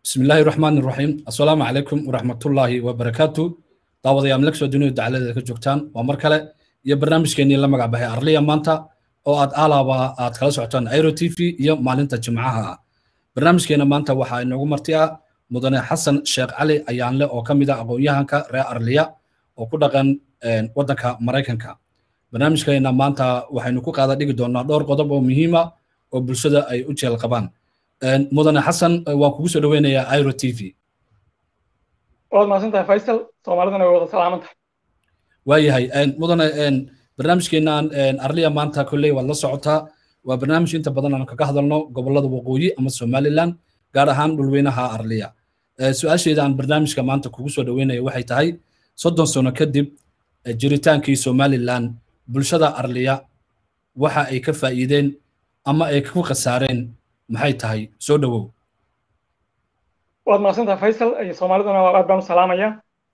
بسم الله الرحمن الرحيم السلام عليكم ورحمة الله وبركاته دعوة يا ملك سو دنيا دعالة ذلك جوكتان ومركلة يا برنامج كيني لما قابه أرليا مانتا أو أد آلابا أد خلاص عطان أيرو تي في يا مالنتا جمعها برنامج كينا مانتا وحا إنه مرتيا مدن حسن شيخ علي أيان له أو كميدا أبو يهانكا رأي أرليا أو كودغان ودنكا مريكانكا برنامج كينا مانتا وحا إنه كوكا ديك دونا دور قضب مهمة oo bulshada ay u jeel qabaan mudane xasan waan kugu soo dhaweynayaa iro t v waad mahadsantahay faysal soomaalidana way wada salaaman tahay waayahay mudane barnaamijkeenaan arliya maanta kolley waad la socotaa waa barnaamij inta badan aan kaga hadalno gobolada waqooyi ama somaliland gaar ahaan dhulweynaha arliya su-aasheeda aan barnaamijka maanta kugu soo dhaweynaya waxay tahay soddon sano kadib jiritaankii somaliland bulshada arliya waxa ay ka faa'iideen ama ay ku khasaareen maxay tahay soo dhowow waad mahadsantaha faysal soomaaliduna aad baan u salaamaya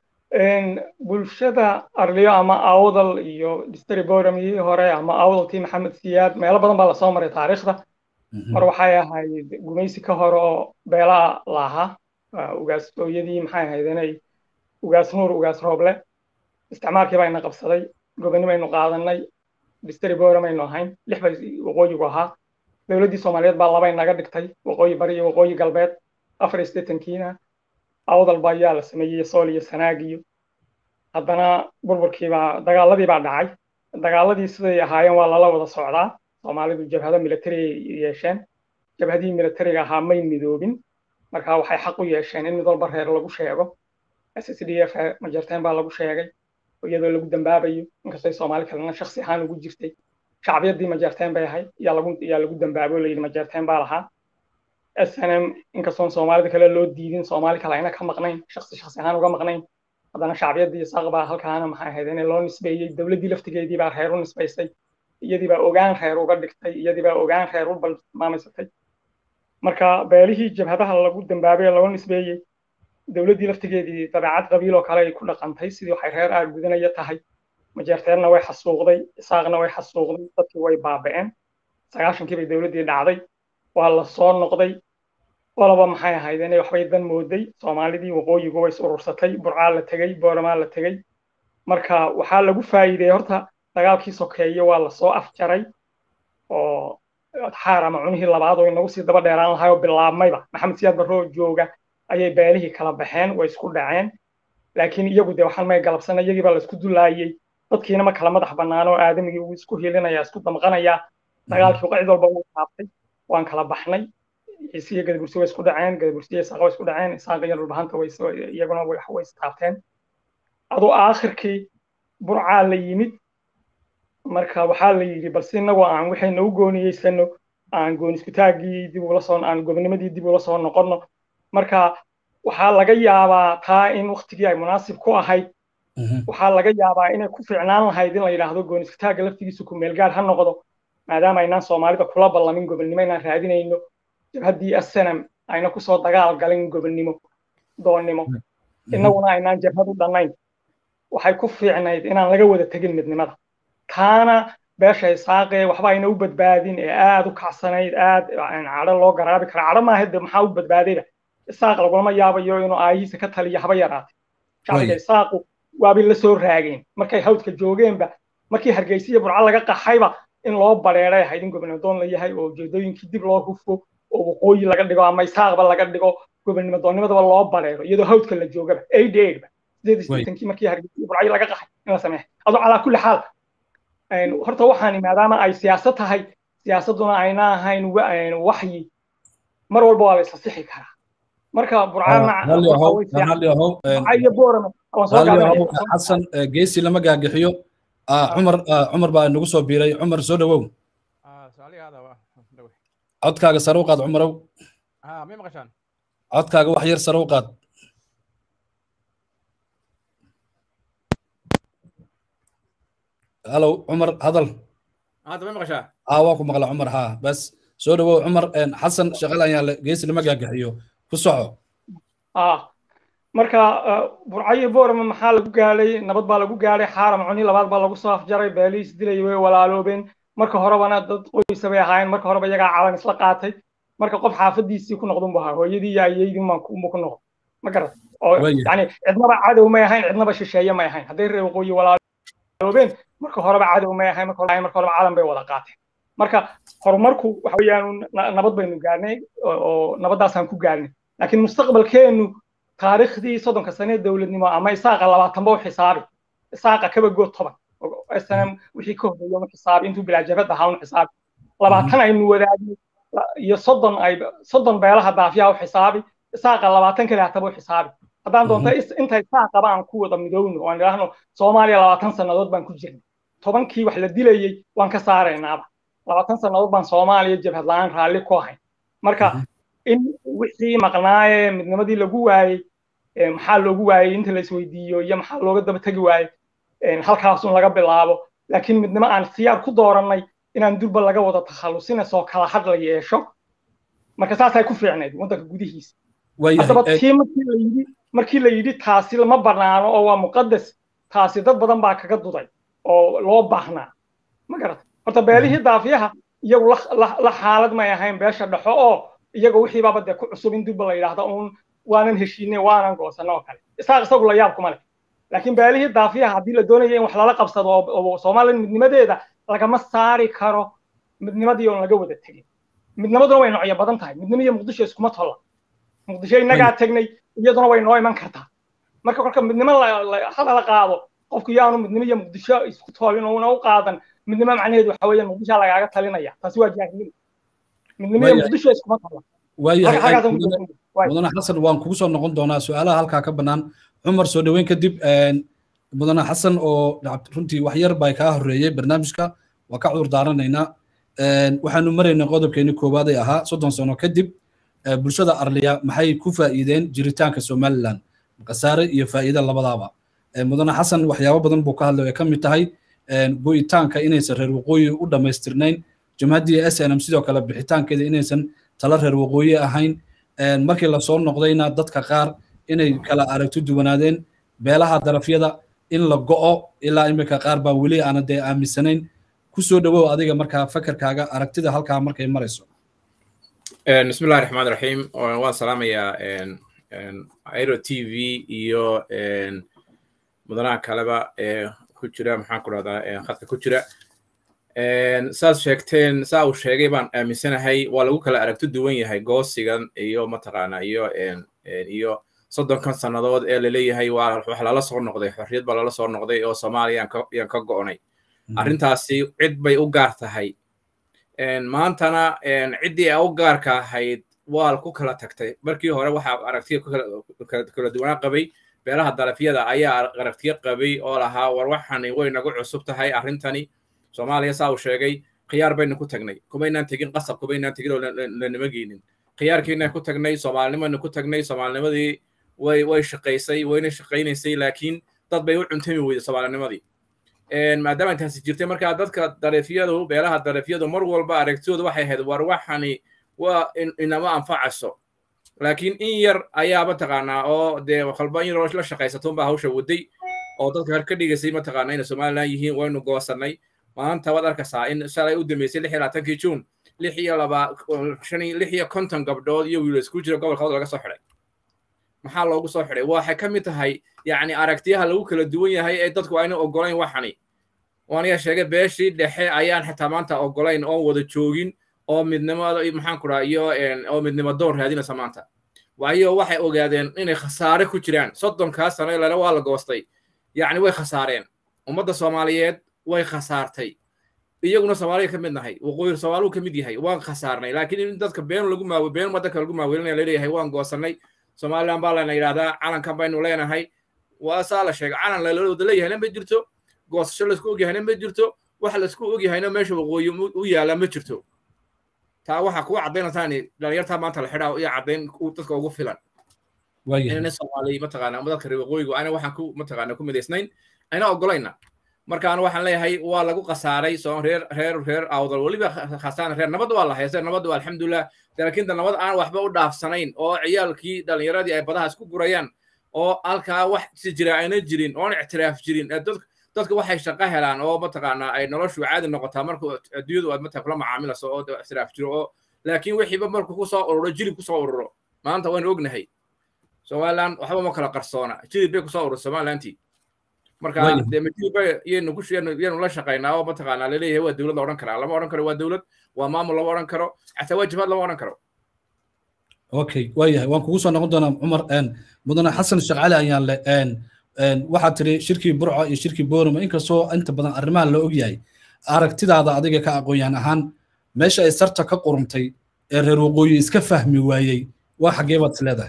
bulshada arliyo ama awdal iyo distri boramii hore ama awdaltii maxamed siyaad meelo badan baa lasoo maray taariikhda mar waxay ahayd gumaysi ka hore oo beelaa lahaa ugaasooyadii maxay ahayd inay ugaas nuur ugaas rooble isticmaalkii bayna qabsaday gobonimaynu qaadanay distri boramaynu ahayn lix bay waqooyigu ahaa dowladdii soomaaliyeed baa labay naga dhigtay waqooyi bari iyo waqooyi galbeed afar iyo siddeetankiina awdal baa ayaa la sameeyey sool iyo sanaag iyo haddana burburkiibaa dagaaladii baa dhacay dagaaladii siday ahaayeen waa lala wada socdaa soomaalidu jabhado military yeesheen jabhadihii militariga ahaa may midoobin marka waxay xaq u yeesheen in mid walba reer lagu sheego s s d f majarteen baa lagu sheegay iyadoo lagu dambaabayo inkastoo soomaali kalena shaksi ahaan ugu jirtay shacbiyaddii majeerteen bay ahayd yaa lagu yaa lagu dambaabo layidhi majeerteen baa lahaa s n m inkastoon soomaalida kale loo diidin soomaali kale ayna ka maqnayn shaksi shaksi ahaan uga maqnayn haddana shacbiyaddii isaaq baa halkaana maxay ahayd in loo nisbeeyey dowladdii laftigeedii baa reer u nisbaysay iyadii baa ogaan reer uga dhigtay iyadii baa ogaan reer u balmaamaysatay marka beelihii jabhadaha lagu dambaabay loo nisbeeyey dowladdii laftigeedii dabeecad qabiil oo kale ay ku dhaqantay sidii waxay reer aar gudanaya tahay majeerteenna way xasuuqday isaaqna way xasuuqday dadkii way baaba'een sagaashankii bay dowladdii dhacday waa la soo noqday qoloba maxay ahayd inay waxbay dan mooday soomaalidii waqooyigu way is urursatay burcaa la tegey booramaa la tegey marka waxaa lagu faa'iideeyey horta dagaalkii sokeeye waa lasoo afjaray oo xaar ama cunihii labaad oo inagu sii daba dheeraan lahay oo bilaabmayba maxamed siyaad barroo jooga ayay beelihii kala baxeen way isku dhaceen laakiin iyagu dee waxaan may galabsana iyagii baa laisku dulaayey dadkiina ma kala madax bannaan oo aadamigii uu isku hilinaya isku damqanaya dagaalkii cid walba uu taabtay waan kala baxnay ciisiyo gadabursi way isku dhaceen gadabursiyo isaaqa way isku dhaceen isaaqa iyo dhulbahanta way iyaguna way istaabteen adoo aakhirkii burcaa la yimid marka waxaa la yidhi balse innagoo aan waxayna u gooniyeysano aan gooniskutaaggii dib ula soo aan gobnimadii dib ula soo noqonno marka waxaa laga yaabaa taa in waktigii ay munaasib ku ahayd waxaa laga yaabaa inay ku fiicnaan lahayd in la yidhaahdo gooniskutaagga laftigiisu ku meelgaar ha noqdo maadaama aynaan soomaalida kula ballamin gobonnimo inaan raadinayno jabhaddii asanam ayna kusoo dagaal galin gobonnimo doonnimo innaguna aynaan jabhad u dhannayn waxay ku fiicnayd inaan laga wada tegin midnimada taana beesha isaaqee waxba ayna u badbaadin ee aad u kacsanayd aad cadho loo garaabi kara cadho maaha de maxaa u badbaadayba isaaq lagulama yaabayo inuu aayihiisa ka taliyo haba yaraatay shacbiga isaaqu waabay la soo raageen markay hawdka joogeenba markii hargeysa iyo burco laga qaxayba in loo bareeray ahayd in gobonnimo doon la yahay oo ujeedooyinkii dib loo hufo oo waqooyi laga dhigo ama isaaqba laga dhigo gobonnimo doonnimadaba loo bareero iyadoo hawdka la joogaba aid aidba sideed isdeetankii markii hargeysa iyo burco laga qaxay in la sameeyo adoo calaa kulli xaal horta waxaani maadaama ay siyaasad tahay siyaasadduna ayna ahayn waxyi mar walba waa la isla sixi karaa marka xasan geesi lama gaagixiyo cumar cumar baa nagu soo biiray cumar soo dhowow codkaaga sare u qaad cumarow codkaaga wax yar sare u qaad halo cumar hadal aa waa ku maqla cumar haa bas soo dhowow cumar xasan shaqal ayaa geesi lama gaagixiyo ku soco marka burcayo boorama maxaa lagu gaadhay nabad baa lagu gaadhay xaaram cuni labaad baa lagu soo afjaray beelihiis dilay way walaaloobeen marka horebana dad qoysa bay ahaayeen marka horeba iyagaa calan isla qaatay marka qof xaafadiisii ku noqdun bu ahaa hooyadii iyo ayeydii unbu ku noqdo ma garat oo yani cidnaba cadow may ahayn cidnaba shisheeye may ahayn hadday reer waqooyi walaaloobeen marka horeba cadow may ahayn marka horeba calan bay wada qaateen marka horumarku waxa weeyaan nabad baynu gaarnay oo nabaddaasaan ku gaarnay laakiin mustaqbalkeennu taariikhdii soddonka sane dowladnimo ama isaaqa labaatanba u xisaabi isaaqa kabagood toban snm wixii ka horreeya u xisaabi intuu bilaajabad ahaa un xisaabi labaatan aynu wadaagno iyo soddon ay soddon beelaha daafiyaha u xisaabi isaaqa labaatan kale hataba u xisaabi haddaan doonta inta isaaqaba aan ku wada midowno oo aan idhaahno soomaaliya labaatan sannadood baan ku jirnay tobankii wax la dilayey waan ka saaraynaaba labaatan sannadood baan soomaaliya jabhad la-aan raalli ku ahayn marka in wixii maqnaaye midnimadii lagu waayey maxaa loogu waayey inta la isweydiiyo iyo maxaa looga daba tegi waayey halkaasun laga bilaabo laakiin midnimo aan siyaar ku doorannay inaan durba laga wada takhallusina soo kala had la yeesho marka saasay ku fiicnayd waddanka gudihiisa haddaba tii markii la yidhi markii la yidhi taasi lama banaano oo waa muqadas taasi dad badan baa kaga duday oo loo baahnaa ma garata horta beelihii daafiyaha iyagu la xaalad may ahayn beesha dhexo oo iyaga wixiibaaba dee ku cusub in durba la yidhaahdo uun waanan heshiinay waanan goosanno oo kale isaaq isagu la yaab kuma leh laakiin beelihii daafiyaha haddii la doonaya in wax lala qabsado oo soomaaliya midnimadeeda lagama saari karo midnimadii oon laga wada tegin midnimaduna way noocyo badan tahay midnimo iyo muqdisho iskuma tolla muqdisho innagaa tegnay iyaduna way noo iman kartaa marka kolka midnimo hadala qaado qofku yaanu midnimo iyo muqdisho isku toolin una u qaadan midnimo macnaheedu waxa weeyaan muqdisho lagaaga talinaya taasi waa jaahilnimo midnimo iyo muqdisho iskuma tolla mudane xasan waan kugu soo noqon doonaa su-aalaha halkaa ka bannaan cumar soo dhoweyn kadib mudane xasan oo runtii wax yar baa kaa horreeyey barnaamijka waa ka cudur daaranaynaa waxaanu maraynay qodobkeeni koowaad ay ahaa soddon sano kadib bulshada arliya maxay ku faa'iideen jiritaanka somaliland khasaare iyo faa'iide labadaaba mudane xasan waxyaabo badan buu ka hadlay ay ka mid tahay go'itaanka inaysan reer waqooyi u dhammaystirnayn jamhaddii s n m sidoo kale bixitaankeeda inaysan tala reer waqooyi ahayn markii lasoo noqdayna dadka qaar inay kala aragti duwanaadeen beelaha darafyada in la go'o ilaa imika qaar baa weli aana dee aaminsanayn ku soo dhowow adiga markaa fakarkaaga aragtida halkaa markay marayso bismi illahi raxmaan raxiim waan salaamayaa airo t v iyo mudanaha kaleba ee ku jira maxaan ku rahdaa khadka ku jira saad sheegteen saa uu sheegay baan aaminsanahay waa lagu kala aragti duwan yahay goosigan iyo mataqaana iyo iyo soddonkan sannadood ee laleeyahay waa wax lala soo noqday xorriyad baa lala soo noqday oo soomaaliya yaan ka go'nay arrintaasi cid bay u gaar tahay maantana ciddii a u gaarka ahayd waa ku kala tagtay markii hore waxaa aragtiya kala duwanaa qabay beelaha darafyada ayaa aragtiyo qabay oo lahaa war waxani way nagu cusub tahay arrintani soomaaliya saa uu sheegay khiyaar baynu ku tagnay kumaynaan tegin qasab kumaynaan tegin oo lanima geynin khiyaarkiinaan ku tagnay soomaalinimaynu ku tagnay soomaalinimadii way way shaqaysay wayna shaqaynaysay laakiin dad bay u cuntami weyday soomaalinimadii maadaama intaasi jirtay markaa dadka darefyadu beelaha darefyadu mar walba aragtidooda waxay ahayd war waxani waa inama anfacayso laakiin in yar ayaa mataqaanaa oo dee qalba in yaroo la shaqaysatunbaa hawsha waday oo dadka har ka dhigaysay mataqaanaa inay somaliland yihiin waynu goosannay maanta waad arkaysaa in shalay u dambeysay lix iyo labaatankii juun lix iyo laba shan lix iyo konton gabdhood iyo wiilo isku jira gobolka laga soo xidhay maxaa loogu soo xidhay waxay ka mid tahay yacni aragtiyaha lagu kala duwan yahay ee dadku ayna ogolayn waxani waaniga sheegay beeshii dhexe ayaan xitaa maanta ogolayn oon wada joogin oo midnimada maxaan ku dhaha iyo oo midnimo doon raadinaysa maanta waayo waxay ogaadeen inay khasaare ku jiraan soddonkaa sano ilana waa la goostay yacni way khasaareen ummadda soomaaliyeed way khasaartay iyaguna soomaaliya ka mid nahay waqooyi soomaaluu ka mid yahay waan khasaarnay laakiin in dadka been lagu maawe been wadanka lagu maawelinaya laleeyahay waan goosannay somaliland baa lana yidhahdaa calankan baynu leenahay waa saa la sheegay calan lalawada leeyahayna ma jirto goosasho laisku ogyahayna ma jirto wax laisku ogyahayna meesha waqooyi u yaala ma jirto taa waxaa kuwa caddaynaysaani dhalinyartaa maanta la xidhaa iyo caddayn dadka ugu filan inayna soomaali mataqaana dadka reer waqooyigu ayna waxaan ku mataqaana ku midaysnayn ayna ogolayna markaan waxaan leeyahay waa lagu khasaaray soo reer reer reer awdal weliba khasaan reer nabad waa la haystay nabad waa alxamdulilah laakiin nabad aan waxba u dhaafsanayn oo ciyaalkii dhalinyaradii ay badaha isku gurayaan oo halkaa wax si jira ayna jirin oon ictiraaf jirin dadka waxay shaqo helaan oo mataqaanaa ay noloshu caadi noqotaa marka adduunyadu aad mataa kula macaamilayso oo ictiraaf jiro oo laakiin wixiiba markuu kusoo ururo jilib kusoo ururo maanta waynu ognahay somaliland waxba ma kala qarsoona jilib bay kusoo urur somalilantii marka dee majilib yaynu ku yaynu la shaqaynaa oo mataqaanaa laleeyahay waa dowlad la odhan karaa lama odhan karo waa dowlad waa maamul lama odhan karo xataa waa jibaad lama odhan karo okay waayahay waan kugu soo noqon doonaa cumar mudane xasan sheekh cali ayaan le waxaad tiri shirkii burco iyo shirkii boorama inkastoo inta badan arrimaha la ogyahay aragtidaada adiga ka aqoon-yahan ahaan meesha ay sarta ka qurumtay ee reer waqooyi iska fahmi waayey waa xaggee baad is leedahay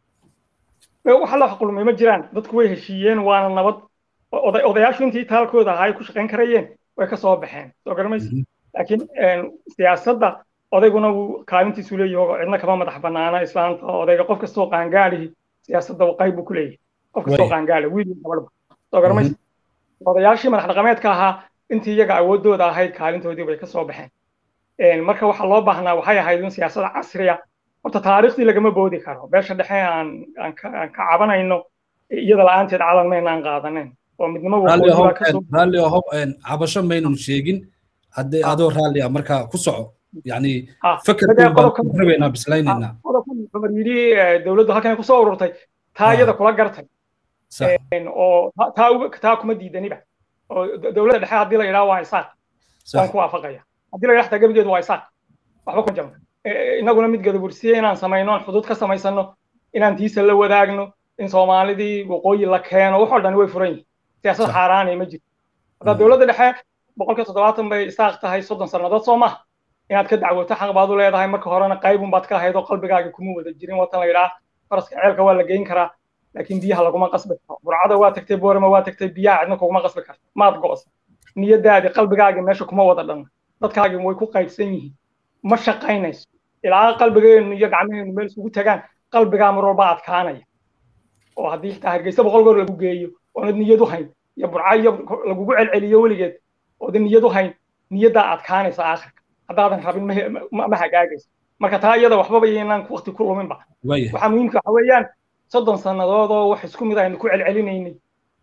waxa la qulmay ma jiraan dadku way heshiiyeen waana nabad odayaashu intii taalkooda ahaa ay ku shaqayn karayeen way ka soo baxeen soo garamaysa laakiin siyaasadda odayguna wuu kaalintiisu leeyaho cidna kama madax banaana islaanta odayga qof kastoo qaangaalihi siyaasadda qayb buu ku leeyahay qof kastoo qaangaala wiil iyo gabadhba soo garamaysa odayaashii madax dhaqameedka ahaa intii iyaga awooddooda ahayd kaalintoodii bay ka soo baxeen marka waxaa loo baahnaa waxay ahayd in siyaasada casriya horta taariikhdii lagama boodi karo beesha dhexe aan aan ka cabanayno iyada la-aanteed calan maynaan qaadanen oo midnimo raalli oho cabasho maynun sheegin haddii adoo raalli ah marka ku soco yani fakerrabaynaa bislaynayna cumar yidhi dowladdu halkan kusoo ururtay taa iyada kula gartay oo taa kuma diidaniba oo dowladda dhexe haddii la yidhaha waa isaaq waan ku waafaqaya haddii la yidhaha xataa gebigeedu waa isaaq waxba ku jama inaguna mid gadabursiye inaan samayno aan xuduud ka samaysano inaan tiisa la wadaagno in soomaalidii waqooyi la keeno wax oo dhan way furan yihin siyaasad xaaraanay ma jirto haddaa dowladda dhexe boqolkiiba toddobaatan bay isaaq tahay soddon sannadood soo maha inaad ka dacwoto xaq baad u leedahay marka horena qaybun baad ka ahayd oo qalbigaaga kuma wada jirin watan la yidhaha faraska ceelka waa la geyn karaa laakiin biyaha laguma qasbi karo burcada waa tagtay boorama waa tagtay biyaha cidna kuguma qasbi karto maad go'sa niyadaadii qalbigaagii meesha kuma wada dhanna dadkaagii way ku qaybsan yihiin ma shaqaynayso ilaa qalbigeenu iyo gacmaheenu meel isugu tagaan qalbigaa mar walba adkaanaya oo haddii xitaa hargeysa boqol goor lagu geeyo oonad niyad u hayn iyo burca iyo lagugu celceliyo weligeed ooda niyad u hayn niyaddaa adkaanaysa aakhirka haddaadan rabin ma hagaagayso marka taa iyada waxbaba yaynaan waqti ku luminba waxaa muhiimka waxa weeyaan soddon sannadood oo wax isku mid aynu ku celcelinaynay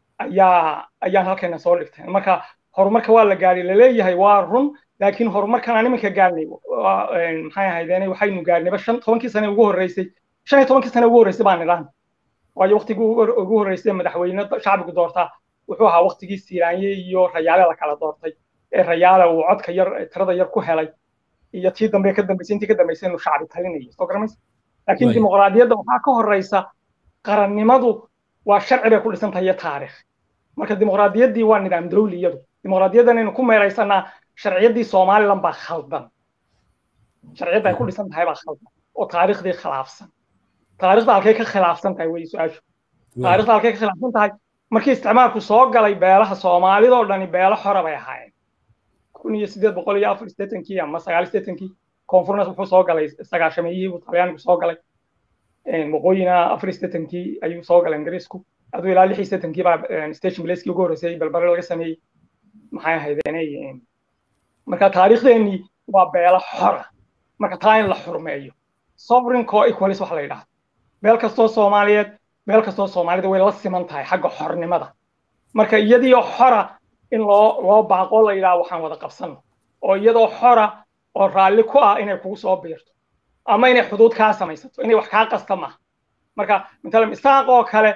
ayaa ayaan halkeena soo dhigtay marka horumarka waa la gaadhay laleeyahay waa run laakiin horumarkan aan iminka gaadhnay maxay ahaydeen waxaynu gaadhnayba shan tobankii sane ugu horreysay shan iyo tobankii sane ugu horreysay baan idhaan waayo waqtigii ugu horreysay madaxweyne shacbigu doortaa wuxuu ahaa waqtigii siiraanye iyo rayaale la kala doortay ee rayaale uu codka yar tirada yar ku helay iyo tii dambe ka dambeysay intii ka dambeysay inuu shacbi talinayo soo garamaysa laakiin dimuqraadiyadda waxaa ka horreysa qarannimadu waa sharci bay ku dhisan tahay iyo taariikh marka dimuqraadiyaddii waa nidaam dawli iyadu dimuqraadiyaddan aynu ku meeraysanaa sharciyaddii somaliland baa khaldan sharciyadda ay ku dhisan tahay baa khaldan oo taariikhdii khilaafsan taariikhda halkay ka khilaafsan tahay wey su-aashu taariikhda halkay ka khilaafsan tahay markii isticmaalku soo galay beelaha soomaalida oo dhani beelo xora bay ahaayeen kun iyo sideed boqol iyo afar sideetankii ama sagaal sideetankii koonfurnas wuxuu soo galay sagaashameeyihii buu talyaanigu soo galay waqooyina afar sideetankii ayuu soo galay ingiriisku aduu ilaa lix iyo sideetankii baa station placekii ugu horreysay balbare laga sameeyey maxay ahaydeen marka taariikhdeenii waa beelo xora marka taa in la xurmeeyo sovereign co-equalis wax la yidhahdo beel kastoo soomaaliyeed beel kastoo soomaalida way la siman tahay xagga xornimada marka iyadiioo xora in loo loo baaqo la yidhaha waxaan wada qabsano oo iyadoo xora oo raalli ku ah inay kugu soo biirto ama inay xuduud kaa samaysato inay wax kaa qasta maaha marka matalan isaaq oo kale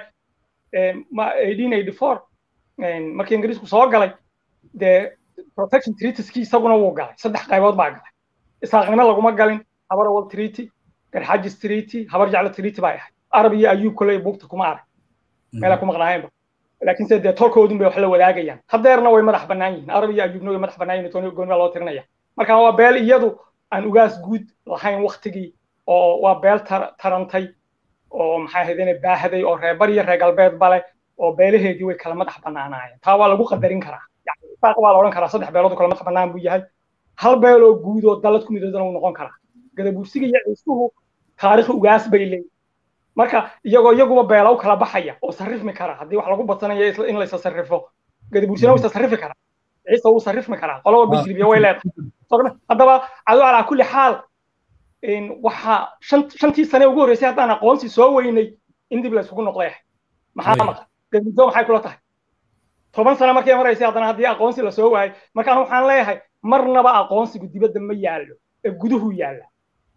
eighteen eighty four markii ingiriisku soo galay dee protection treatiskii isaguna wuu galay saddex qaybood baa galay isaaqnimo laguma galin habar awal treaty garxajis treaty habar jeclo treaty baa ahayd arab iyo ayuub kole buugta kuma arag meelaa ku maqnaayeenba laakiin se dee tolkoodun bay wax la wadaagayaan hadeerna way madax bannaan yihiin arab iyo ayuubna way madax bannaan yihin tooni gooni baa loo tirinaya marka waa beel iyadu aan ugaas guud lahayn waktigii oo waa beel tarantay oo maxay ahaydeen baahday oo reebar iyo reer galbeed bale oo beelaheedii way kala madax bannaanaayeen taa waa lagu qadarin karaa isaaq waa la odhan karaa saddex beelood kala madax bannaan buu yahay hal beel oo guud oo dalad ku midoodana uu noqon karaa gadabuursiga iyo ciisuhu taarikh ugaas bay leeyihin marka iyagoo iyaguba beela u kala baxaya oo sarrifmi kara haddii wax lagu badsanayo in laysa sarrifo gadabuursina wuu isa sarrifi karaa ciise wuu sarrifmi karaa qolo walba jilbiya way leedahay haddaba cadu calaa kulli xaal waxa shantii sane ugu horreysay haddaan aqoonsi soo weynay in dib la isugu noqday maxaa maqan gadabuurso maxay kula tahay toban sano markay maraysay haddana haddii aqoonsi lasoo waayay markaan waxaan leeyahay marnaba aqoonsigu dibadda ma yaallo ee guduhu yaalla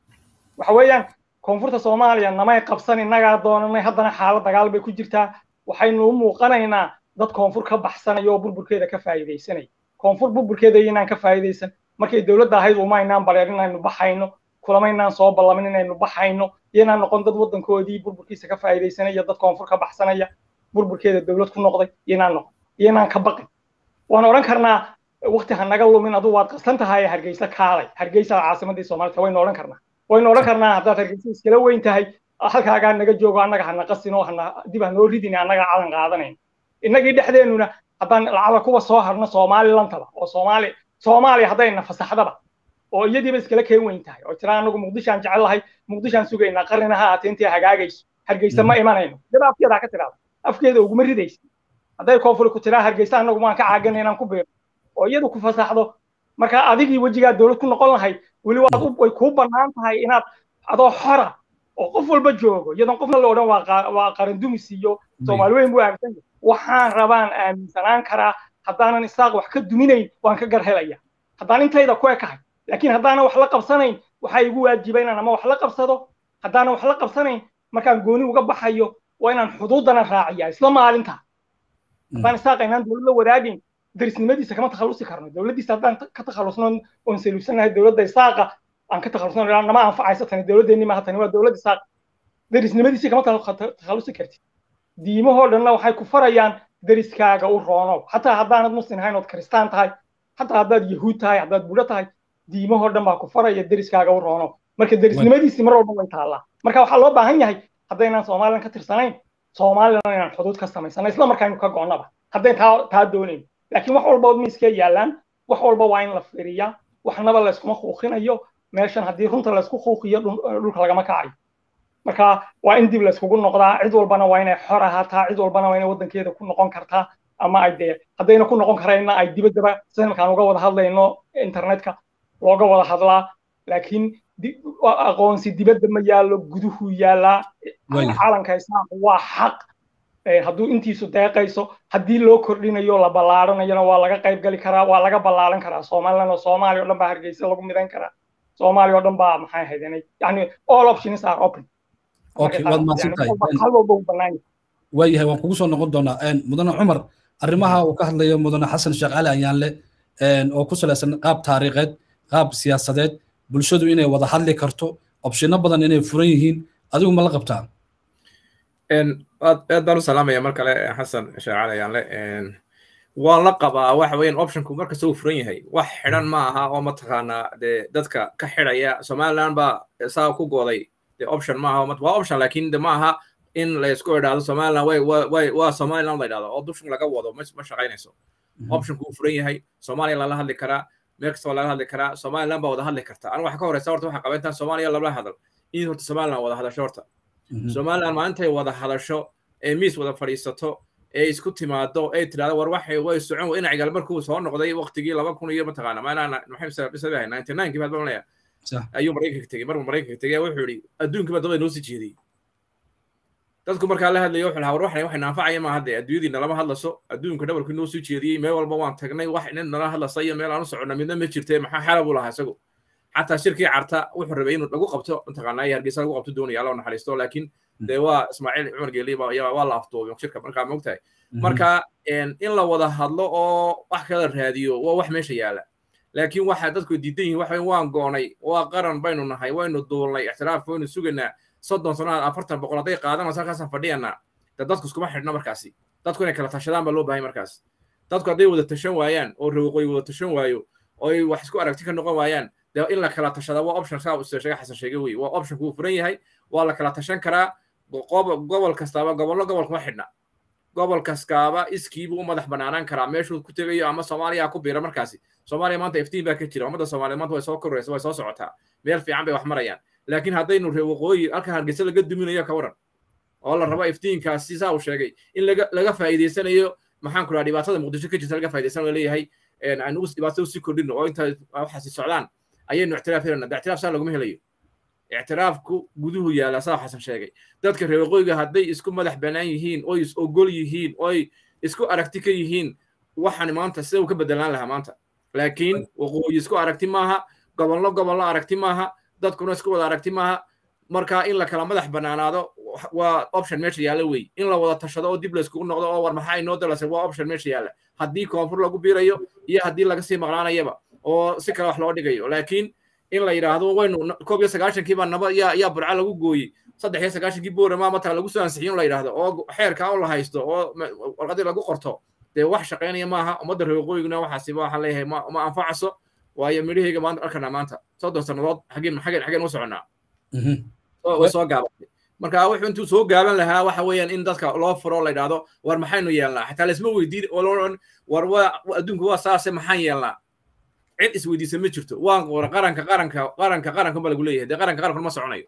waxa weeyaan koonfurta soomaaliya namay qabsan innagaa doonanay haddana xaalad dagaal bay ku jirtaa waxaynu u muuqanaynaa dad koonfur ka baxsanaya oo burburkeeda ka faa'iidaysanaya koonfur burburkeeda inaan ka faa'iidaysan markay dowladda ahayd uma aynaan bareer inaynu baxayno kulamaynaan soo ballamin inaynu baxayno iyo inaan noqon dad waddankoodii burburkiisa ka faa'iidaysanaya dad koonfur ka baxsanaya burburkeeda dowlad ku noqday iyo inaan noqon iyo inaan ka baqin waan odhan karnaa waqti ha naga lumin aduu waad qasan tahay hargeysa kaalay hargeysa caasimadii soomaalita waynu odhan karnaa waynu odhan karnaa haddaad hargeysa iskala weyn tahay halkaagaa naga joogo annaga hana qasinoo hana dib hanoo ridin annaga calan qaadanayn innagii dhexdeennuna haddaan lacala kuwa soo harno soomaalilantaba oo soomaali soomaaliya haddayna fasaxdaba oo iyadiiba iskala keen weyn tahay oo tira anagu muqdishaan jecel lahay muqdishaan sugaynaa qarnina ha ahaatee intii hagaagayso hargeysa ma imanayno daba afkeedaa ka tiraada afkeeda uguma ridaysa hadday koonfuri ku tiraa hargeysa anagu maan ka caagana inaan ku beero oo iyadu ku fasaxdo marka adigii wejigaa dowlad ku noqon lahayd weli waad way kuu bannaan tahay inaad adoo xora oo qof walba joogo iyadoon qofna la odhan waa qarandumis iyo soomaali weyn buu aaminsan yahay waxaan rabaan aaminsanaan karaa haddaanan isaaq wax ka duminayn waan ka gar helaya haddaan intayda ku ekahay laakiin haddaanan wax la qabsanayn waxaa igu waajiba inaan ama wax la qabsado haddaanan wax la qabsanayn markaan gooni uga baxayo waa inaan xuduudana raaciya isla maalinta haddaan isaaq aynaan dowlad la wadaagayn darisnimadiisa kama takhalusi karno dowladdiisa haddaan ka takhalusno oon saluusanahay dowladda isaaqa aan ka takhalusno nama anfacayso tani dowladdeenni maaha tani waa dowladda isaaqa darisnimadiisii kama takhalusi kartid diimahoo dhanna waxay ku farayaan deriskaaga u roonow xataa haddaanad muslim ahayn ood kristaan tahay xataa haddaad yahuud tahay haddaad budo tahay diimahoo dhan baa ku faraya deriskaaga u roonow marka derisnimadiisii mar walba way taallaa marka waxaa loo baahan yahay haddaynaan somalilan ka tirsanayn somalilan inaan xuduud ka samaysano isla markaaynu ka go'naba haddayn taa taa doonayno laakiin wax walba miiskee yaallaan wax walba waa in la firiyaa waxnaba layskuma kuuqinayo meeshan haddii runta laysku kuuqiyo dhulka lagama kacayo marka waa in dib layskugu noqdaa cid walbana waa inay xor ahaataa cid walbana waa inay waddankeeda ku noqon kartaa ama ay dee haddayna ku noqon karayna ay dibaddaba sida markaan uga wada hadlayno internetka looga wada hadlaa laakiin aqoonsi dibadda ma yaallo guduhu yaallaa calanka islaamku waa xaq hadduu intiisu deeqayso haddii loo kordhinayo la ballaaranayona waa laga qayb gali karaa waa laga ballaaran karaa somaliland oo soomaaliya o dhan baa hargeysa lagu midan karaa soomaaliya o dhan baa maxay ahayd yani all options are open okay waad mahadsantahay waayahay waan kugu soo noqon doonaa mudane cumar arrimaha uu ka hadlayo mudane xasan sheekh cali ayaanle oo ku salaysan qaab taariikheed qaab siyaasadeed bulshadu inay wada hadli karto opshino badan inay furan yihiin adigu ma la qabtaa aad baan u salaamaya mar kale xasan sheekh cali ayaanle waan la qabaa waxa weeyaan optionku markasta uu furan yahay wax xidhan ma aha oo mataqaanaa dee dadka ka xidhaya somaliland baa saa ku gooday de option ma aha waa option laakiin de ma aha in la isku idhaahdo somaliland way way waa somaliland la idhahdo oo dushin laga wado ma shaqaynayso optionku uu furan yahay soomaaliya lala hadli karaa meel kasta waa laga hadli karaa somaliland baa wada hadli karta aniga waxa ka horeysa horta waxaa qaba intaan soomaaliya lala hadal in horta somaliland wada hadasho horta somaliland maalintay wada hadasho ee miis wada fadhiisato ee isku timaado ee tidhahdo war waxay way socon dhinacigal markuu soo noqday waqtigii laba kun iyo mataqaana maalaan maxay bisabahay ninety nine kii baad balanaya ayuu maraykanka tegey markuu maraykanka tegey wuxuu yidhi adduunkii baa dabada noo sii jeediyey dadku markaa la hadlayo wuxuu lahaa war waxna waxay naanfacaya maaha dee adduunyadiina lama hadlaso adduunka dhabarkii noo sii jeediyey meel walba waan tagnay wax nin nala hadlasa iyo meel aan u soconna midna ma jirte maxaa xala buu lahaa isagu xataa shirkii carta wuxuu rabay inuu lagu qabto mataqaanaa iyo hargeysa lagu qabto doonaya alla naxariisto laakiin dee waa ismaaciil cumar geeli waa la afduubay shirka markaa mogtahay marka in la wada hadlo oo wax kala raadiyo waa wax meesha yaala laakiin waxa dadku diidan yihiin waxa waan goonay waa qaran baynu nahay waynu duulnay ixtiraafka waynu sugaynaa soddon sannaad afartan boqol hadday qaadanayso halkaasaan fadhiyanaa de dadku iskuma xidhna markaasi dadku inay kala tashadaan baa loo bahay markaas dadku hadday wada tashan waayaan oo rawaqooy wada tashan waayo oo ay wax isku aragti ka noqon waayaan dee in la kala tashada waa option saa sheega xasan sheege wey waa option kuu furan yahay waa la kala tashan karaa gobol kastaaba gobollo gobol kuma xidhna gobol kaskaaba iskiibuu u madax banaanaan karaa meeshuu ku tegayo ama soomaaliya ku biira markaasi soomaaliya maanta iftiin baa ka jira ummadda soomaaliya maanta way soo koraysa way soo socotaa meel fiican bay wax marayaan laakiin haddaynu ree waqooyi halkan hargeysa laga duminayo ka waran oo la rabo iftiinkaasi saa uu sheegay in laga laga faa'iidaysanayo maxaan ku dhaha dhibaatada muqdisho ka jirta laga faa'iidaysanayo leeyahay aan ugu dhibaatada usii kordhino oo inta waxaasi socdaan ayaynu ictiraaf helana ictiraaf saa laguma helayo ictiraafku guduhu yaala saa xasan sheegay dadka reer waqooyiga hadday isku madax bannaan yihiin oy is ogol yihiin oy isku aragti ka yihiin waxaan maanta sida uu ka bedelaan lahaa maanta laakiin waqooyi isku aragti maaha gobollo gobollo aragti maaha dadkuna isku wada aragti maaha marka in la kala madax bannaanaado waa option meesha yaalla wey in la wada tashado oo dib layskugu noqdo oo war maxaa inoo dalasay waa option meesha yaalla haddii koonfur lagu biirayo iyo haddii laga sii maqnaanayaba oo si kale wax loo dhigayo laakiin in la yidhaahdo waynu koob iyo sagaashankii baa naba yaa yaa burca lagu gooyey saddex iyo sagaashankii boorama mataa lagu soo ansixiyo in la yidhaahdo oo xeerkaa oo la haysto oo warqadii lagu qorto dee wax shaqaynaya maaha ummadda reer waqooyiguna waxaasiba waxaan leeyahay ma ma anfacaso waayo midhahayga maanta arkanaa maanta soddon sannadood xageen xageen xageen u soconnaa way soo gaabatay marka wuxuu intuu soo gaaban lahaa waxa weeyaan in dadka loo furo la yidhaahdo war maxaynu yeelnaa xataa laisma weydiin oo loodhan war waa adduunku waa saase maxaan yeelnaa cid isweydiisa ma jirto waan qora qaranka qaranka qaranka qarankan baa lagu leeyahay dee qaranka qarankan ma soconayo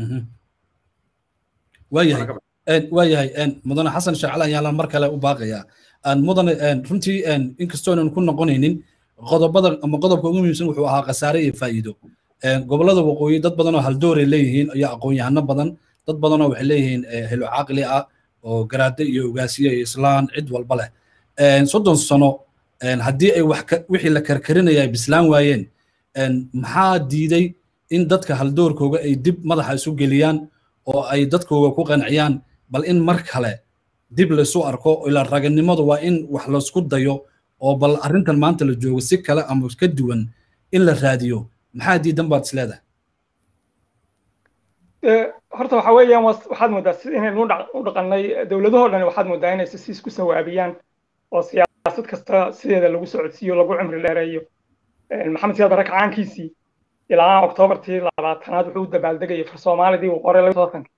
waayahay waayahay mudane xasan shacala ayaalan mar kale u baaqayaa mudane runtii inkastoonan ku noqonaynin qodobada ama qodobka ugu muhiimsan wuxuu ahaa khasaare iyo faa'iido gobollada waqooyi dad badan oo haldooray leeyihiin iyo aqoon-yahano badan dad badanoo waxay leeyihiin helo caqli ah oo garaade iyo ogaasiye iyo islaan cid walba leh soddon sano haddii ay wax wixii la karkarinaya ay bislaan waayeen maxaa diiday in dadka haldoorkooga ay dib madaxa isu geliyaan oo ay dadkooga ku qanciyaan bal in mar kale dib laysu arko ila raganimadu waa in wax laysku dayo oo bal arrintan maanta la joogo si kale ama ka duwan in la raadiyo maxaa diidan baad isleedahay horta waxa weeyaan waxaad moodaa inaynu u dhaqannay dowladahoo dhan waxaad moodaa inay si isku sawaabiyaan oo siyaasad kasta sideeda lagu socodsiiyo lagu cimri dheereeyo maxamed siyaad barre kacaankiisii ilaa oktoobartii labaatanaad wuxuu u dabaaldegayay far soomaalidii uu qoray laba tobanki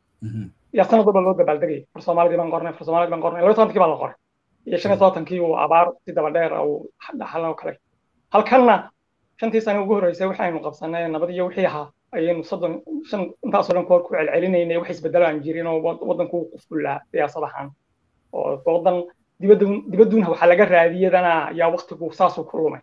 yaa sanad walba loo dabaaldegayay far soomaalidii baan qornay far soomaalidii baan qornay laba tobankii baa la qoray iyo shan iyo tobankii uu abaar si daba dheer uu dhaxaloo kale halkanna shantii sane ugu horreysay waxaynu qabsanay nabad iyo wixii ahaa ayaynu soddon shan intaasoo dhan koor ku celcelinaynay wax isbedelo aan jirin oo waddanku u qufullaa siyaasad ahaan oo waddan dibadun dibaduna waxaa laga raadiyadana ayaa waqtigu saasuu ku lumay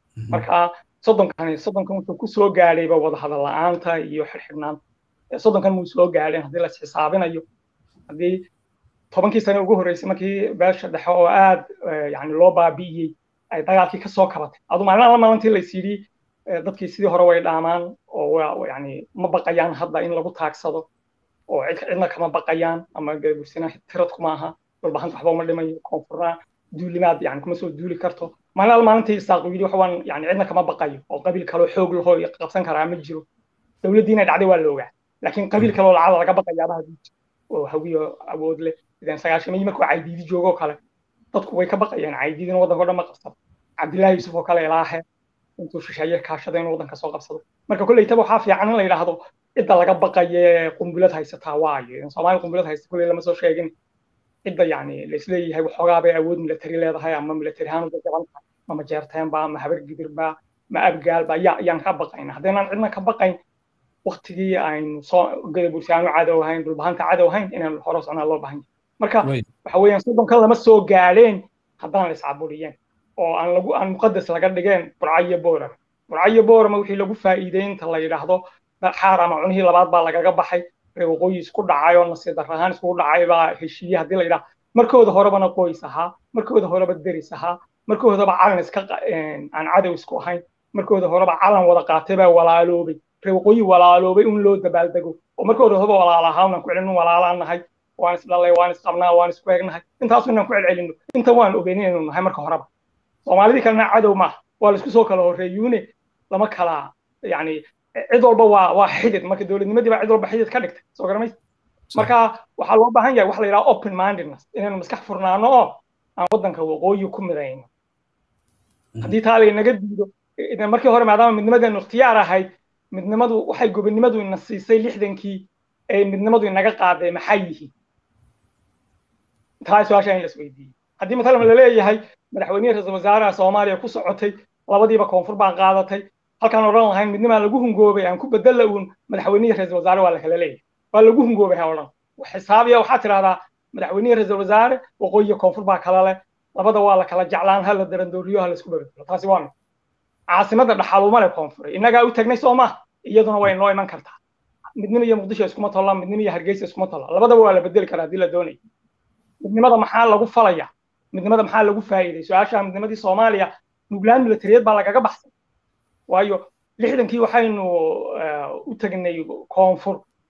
marka soddonkani soddonkan wuxuu ku soo gaadhayba wadahadal la'aanta iyo xirxidhnaanta soddonkan muu soo gaadheen haddii la isxisaabinayo haddii tobankii sane ugu horreysay markii beesha dhexe oo aad yani loo baabi'iyey ay dagaalkii kasoo kabatay adu maalin alla maalintii lays yidhi dadkii sidii hore way dhaamaan oo yani ma baqayaan hadda in lagu taagsado oo cidna kama baqayaan ama bursina tirad kuma aha dhulbahanta waxba uma dhimayo koonfurna duulimaad yani kuma soo duuli karto maalin alla maalintii isaaqu yidhi waxbaan yani cidna kama baqayo oo qabiil kaloo xoog lahoo qabsan karaa ma jiro dowladdiina dhacday waa la ogaa laakiin qabiil kaloo lacada laga baqayaaba oo hawiyo awood leh sideen sagaashamay markuu caydiidi joogoo kale dadku way ka baqayeen caydiidina waddanka o dhan ma qabsado cabdillahi yuusuf oo kale ilaahe intuu shisheeye kaashada inuu waddanka soo qabsado marka kolleytaba waxaa fiican in la yidhaahdo cidda laga baqaye qumbulad haysataa waayo soomaali qumbulad haysta kolley lama soo sheegin cidda yani laisleeyahay waxoogaa bay awood milatari leedahay ama milatari ahaan uga jaban tahay ma majeerteenba ma habar gidirba ma abgaalba yaa ayaan ka baqayna haddaynaan cidna ka baqayn waktigii aynu soo gada bulshaanu cadow ahayn dhulbahanta cadow ahayn inaan hore socnaa loo baahan yahay marka waxa weeyaan soddonkan lama soo gaadheen haddaan la iscaburiyeen oo aan lagu aan muqadas laga dhigeen burcayo boorama burcayo boorama wixii lagu faa'iiday inta la yidhaahdo xaar ama cunihii labaad baa lagaga baxay reer waqooyi isku dhacay oo nasiib darro ahaan iskugu dhacay baa heshiiye haddii la yidhaahdo markooda horebana qoys ahaa markooda horeba deris ahaa markoodaba calan iska aan cadow isku ahayn markooda horeba calan wada qaatay baa walaaloobay reer waqooyi walaaloobay un loo dabaaldego oo markooda horeba walaala ahaa unaan ku celin walaalaan nahay waan isdhalay waan isqabnaa waan isku eegnahay intaasu inaan ku celcelino inta waan ogeyn inaynu nahay marka horeba soomaalidii kalena cadow maaha waa laisku soo kala horreeyuune lama kala yani cid walba waa waa xidid marka dowladnimadii baa cid walba xidid ka dhigtay soo garamays marka waxaa loo baahan yahay waxa la yidhaha open mindedness inaynu maskax furnaano oo aan waddanka waqooyi ku midayno haddii taa laynaga diido markii hore maadaama midnimadeenu ikhtiyaar ahayd midnimadu waxay gobonnimadu ina siisay lixdankii ee midnimadu inaga qaaday maxay yihiin taa su-aasha in la isweydiiyey haddii matalan laleeyahay madaxweynihii ra-iisul wasaaraha soomaaliya ku socotay labadiiba koonfur baan qaadatay halkaan odhan lahayn midnimaa lagu hungoobay aan ku bedella uun madaxweynihii ra-iisul wasaare waa la kala leeyahay waa lagu hungoobay ha odhan xisaabiya waxaa tidhahdaa madaxweynihii ra-iisul wasaare waqooyiga koonfur baa kala leh labada waa la kala jeclaan ha la darandooriyo ha la isku babedelo taasi waa mid caasimada dhaxaluma leh koonfure innagaa u tagnay soo maha iyaduna way noo iman kartaa midnimo iyo muqdisho iskuma tolla midnimo iyo hargeysa iskuma tolla labadaba waa la bedeli karaa haddii la doonayo midnimada maxaa lagu falaya midnimada maxaa lagu faa'iiday su-aasha midnimadii soomaaliya nuglaan milatariyad baa lagaga baxsay waayo lixdankii waxaynu u tagnay koonfur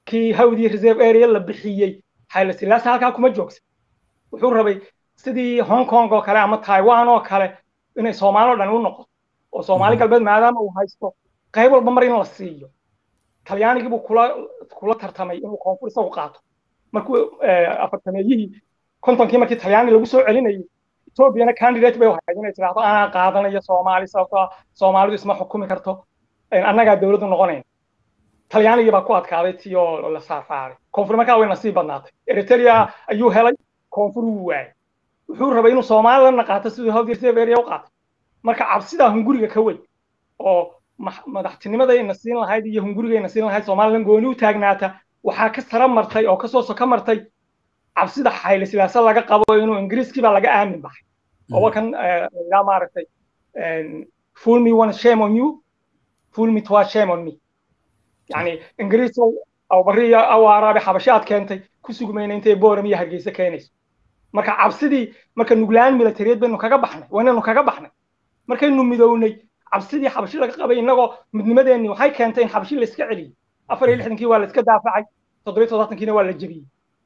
markii hawdii reserve area la bixiyey xayla silaasa halkaa kuma joogsan wuxuu rabay sidii hong kong oo kale ama taiwan oo kale inay soomaali o dhan u noqoto oo soomaali galbeed maadaama uu haysto qayb walba mar in la siiyo talyaanigii buu kula kula tartamay inuu koonfur isagu qaato markuu afartameeyihii kontonkii markii talyaani lagu soo celinayay etoobiyana candidate bay ahayd inay tiraahdo anaa qaadanayo soomaali sababtoo soomaalidu isma xukumi karto annagaa dowladdu noqonayn talyaanigii baa ku adkaaday tii oo la saaraaray koonfur markaa way nasiib badnaatay eritrea ayuu helay koonfur wuu waayay wuxuu rabay inuu somalilandna qaato siduu hawdir severia u qaatay marka cabsidaa hunguriga ka weyn oo madaxtinimadayna siin lahayd iyo hungurigayna siin lahayd somaliland gooni u taagnaata waxaa ka sara martay oo kasoo soka martay cabsida xayle silaasa laga qabo inuu ingiriiskii baa laga aamin baxay oo kan yaa maaragtay fool me one shame on you fool me twice shame on me yani ingiriis awbariya awaaraabe xabasho aad keentay ku sugmayna intay booram iyo hargeysa keenayso marka cabsidii marka nuglaan milatariyad baynu kaga baxnay waynaynu kaga baxnay markaynu midownay cabsidii xabashi laga qabay innagoo midnimadeenni waxay keentay in xabashi la iska celiyey afar iyo lixdankii waa la iska daafacay toddobiyo toddobaatankiina waa la jebiyey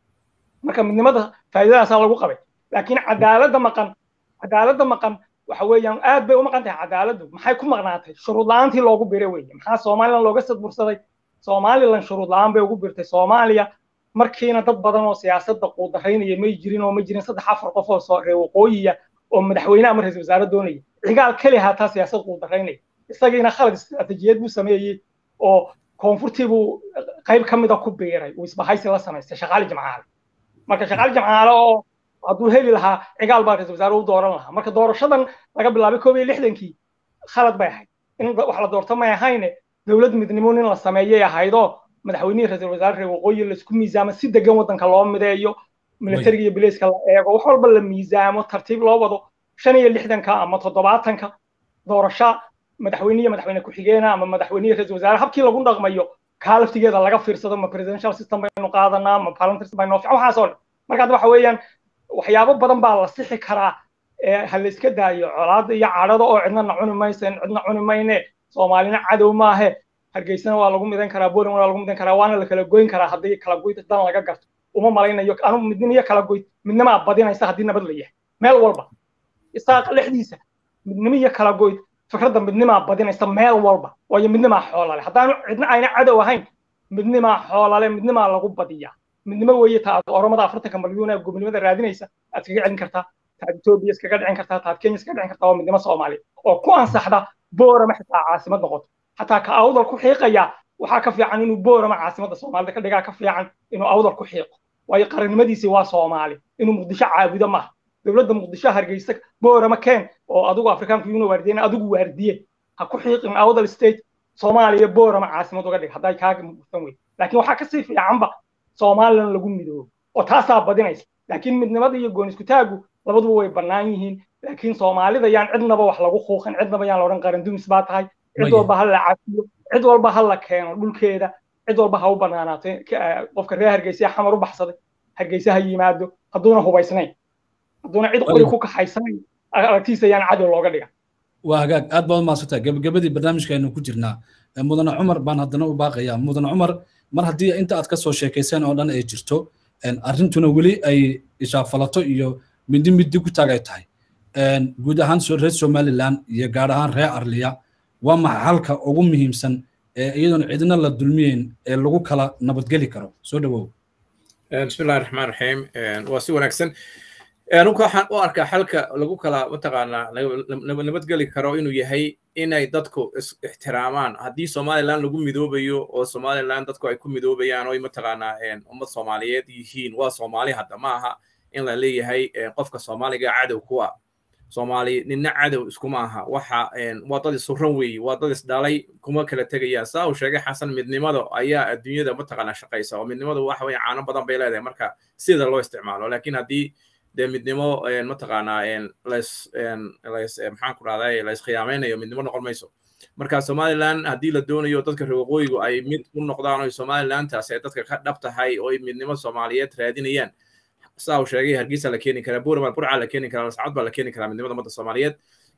marka midnimada faa'iidadaasaa lagu qabay laakiin cadaaladda maqan cadaaladda maqan waxa weeyaan aad bay u maqan tahay cadaaladdu maxay ku maqnaatay shuruud la-aantii loogu biray weeye maxaa somaliland looga sadbursaday somaliland shuruud la-aan bay ugu birtay soomaaliya markiina dad badan oo siyaasadda quudaraynaya may jirin oo ma jirin saddex afar qof oo soo reer waqooyiya oo madaxweyne ama ra-iisul wasaare doonaya cigaal keli haataa siyaasad quudaraynaya isagiina khalad istiraatijiyad buu sameeyey oo koonfurtii buu qayb ka mida ku biiray uu isbahaysi la samaystay shaqaali jamcaale marka shaqaali jamcaale oo hadduu heli lahaa cigaal baa ra-isul wasaare u dooran lahaa marka doorashadan laga bilaabay koob iyo lixdankii khalad bay ahayd in wax la doorto may ahayne dowlad midnimo in la sameeyay ahaydoo madaxweynihii ra-isul wasaare reer waqooyi laisku miisaamo si degan waddanka loo mideeyo militariga iyo bileyska la eego wax walba la miisaamo tartiib loo wado shan iyo lixdanka ama toddobaatanka doorasho madaxweynihi madaxweyne ku-xigeena ama madaxweynihii ra-isul wasaare habkii lagu dhaqmayo kaa laftigeeda laga fiirsado ma presidential system baynu qaadanaa ma parliamentary system baynu waxaas oo dhan marka waxa weeyaan waxyaabo badan baa la sixi karaa ha la iska daayo colaada iyo cadhada oo cidnana cuni maysen cidna cuni mayne soomaalina cadow maahe hargeysana waa lagu midan karaa bolan waa lagu midan karaa waana la kala goyn karaa haddii kala goyd dan laga garto uma malaynayo anu midnimo iyo kala goyd midnimaa badinaysa haddii nabad la yahay meel walba isaaqa lexdiisa midnimo iyo kala goyd fikradda midnimaa badinaysa meel walba waayo midnimaa xoolale haddaanu cidna ayna cadow ahayn midnimaa xoolale midnimaa lagu badiyaa midnimo weeye ta aad oromada afartanka malyuun ee gobonimada raadinaysa aad iskaga celin kartaa taad etoobiya iskaga dhicin kartaa taad kenya iskaga dhicin kartaa waa midnimo soomaaliya oo ku ansaxda boorama xitaa caasimad noqoto xataa ka awdal ku xiiqaya waxaa ka fiican inuu boorama caasimadda soomaalida ka dhigaa ka fiican inuu awdal ku xiiqo waayo qarannimadiisii waa soomaali inuu muqdisho caabudo maaha dowladda muqdisho hargeysa boorama keen oo adigu afrikaanka yuuna waardiyena adigu waardiye ha ku xiiqin awdal state soomaaliya boorama caasimad uga dhig hadday kaaga muqsan wey laakiin waxaa kasii fiicanba somalilan lagu midoobo oo taasaa badinaysa laakiin midnimada iyo goon isku taagu labaduba way bannaan yihiin laakiin soomaalida yaan cidnaba wax lagu quuqin cidnaba yaan la odhan qaran dumis baa tahay cid walba ha la cafiyo cid walba ha la keeno dhulkeeda cid walba ha u banaanaato qofka reer hargeysa xamar u baxsaday hargeysa ha yimaado hadduuna hubaysnayn hadduuna cid qori ku kaxaysanayn aragtiisa yaan cadow looga dhigan waa hagaag aad baad umaadsantay gabagabadii barnaamijkaaynu ku jirnaa mudane cumar baan haddana u baaqayaa mudane cumar mar haddii inta aad ka soo sheekayseen oo dhan ay jirto arrintuna weli ay ishaafalato iyo midi midi ku taag ay tahay guud ahaan reer somaliland iyo gaar ahaan reer arliya waa maxa halka ugu muhiimsan ee iyadoona cidna la dulmiyeyn ee lagu kala nabadgeli karo soo dhawow bismillahi raxmaan raxiim waa si wanaagsan anunka waxaan u arkaa xalka lagu kala mataqaanaa nabadgeli karo inuu yahay inay dadku ixtiraamaan haddii somaliland lagu midoobayo oo somaliland dadku ay ku midoobayaan oo mataqaanaa ummad soomaaliyeed yihiin waa soomaali hadda ma aha in la leeyahay qofka soomaaliga cadow kuwa soomaali nina cadow iskuma aha waxa waa dad isuran weeye waa dad isdhalay kuma kala tegayaan saa uu sheegay xasan midnimada ayaa adduunyada mataqaanaa shaqaysa oo midnimadu waxa weye caano badan bay leedahay marka sida loo isticmaalo laakiin haddii dee midnimo mataqaanaa lays lays maxaan ku rahday lays khiyaamaynayo midnimo noqon mayso marka somaliland haddii la doonayo dadka reer waqooyigu ay mid u noqdaan oo somalilandtaas ay dadka ka dhab tahay oo ay midnimo soomaaliyeed raadinayaan saa uu sheegay hargeysa la keeni karaa buuramal burca la keeni karaa lascad baa la keeni karaa midnimada ummadda soomaaliyeed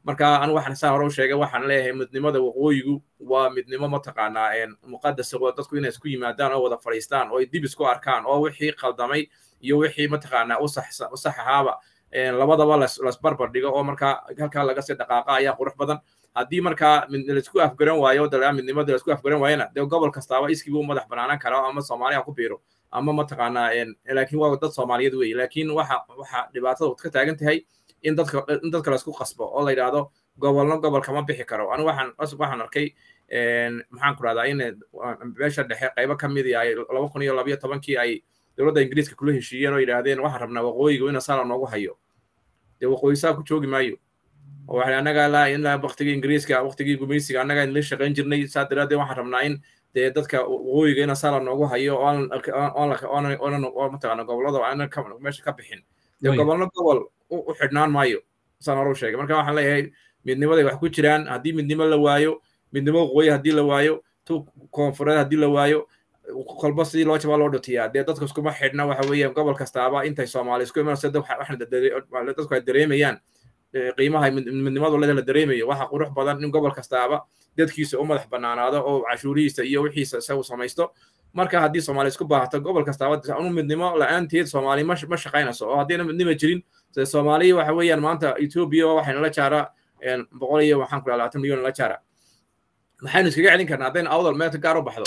marka anigu waxaan saa hore u sheegay waxaan leeyahay midnimada waqooyigu waa midnimo mataqaanaa muqadasa oo dadku inay isku yimaadaan oo wada fadhiistaan oo ay dib isku arkaan oo wixii qaldamay iyo wixii mataqaanaa u sax ahaaba labadaba lasbarbar dhigo oo markaa halkaa laga sii dhaqaaqa ayaa qurux badan haddii markaa laisku afgaran waayo dalaa midnimada laisku afgaran waayana dee gobol kastaaba iskiibu madax banaanaan kara ama soomaaliya ku biiro ama mataqaanaa laakiin waa dad soomaaliyeed weeye laakiin waxa waxa dhibaatada ka taagan tahay in dadka in dadka laisku qasbo oo la yidhaahdo gobolno gobol kama bixi karo anigu waxaan waxaan arkay maxaan ku rahdaa in meesha dhexe qaybo ka mid ay laba kun iyo labayo tobankii ay dowladda ingiriiska kula heshiiyeen oo yidhaahdeen waxaan rabnaa waqooyiga in saala noogu hayo dee waqooyi saa ku joogi maayo oo waxay annaga ilaa ilaa waqtigii ingiriiska waqtigii gumaysiga annaga in la shaqayn jirnay saa daraaddeed waxaan rabnaa in dee dadka waqooyiga in saala noogu hayo oo mataqaana gobollada aanan meesha ka bixin dee gobolno gobol u xidhnaan maayo saan hore u sheegay marka waxaan leeyahay midnimaday wax ku jiraan haddii midnimo la waayo midnimo waqooyi haddii la waayo tu koonfureed haddii la waayo kolba sidii loo jabaa loo dhutiyaa dee dadka iskuma xidhna waxa weeyaan gobol kastaaba intay soomaali isku imanaysa dadku ay dareemayaan qiimaha midnimadu leeda la dareemayo waxa qurux badan in gobol kastaaba dadkiisa u madax banaanaado oo cashuurihiisa iyo wixiisa isagu samaysto marka haddii soomaali isku baahato gobol kastaaba unu midnimo la-aanteed soomaali ma shaqaynayso oo haddiina midnimo jirin soomaaliya waxa weeyaan maanta etoobiya waxayna la jaaraa boqol iyo waxaan ku labaatan milyan la jaara maxaynu iskaga celin karnaa haddayna awdal meelka gaar u baxdo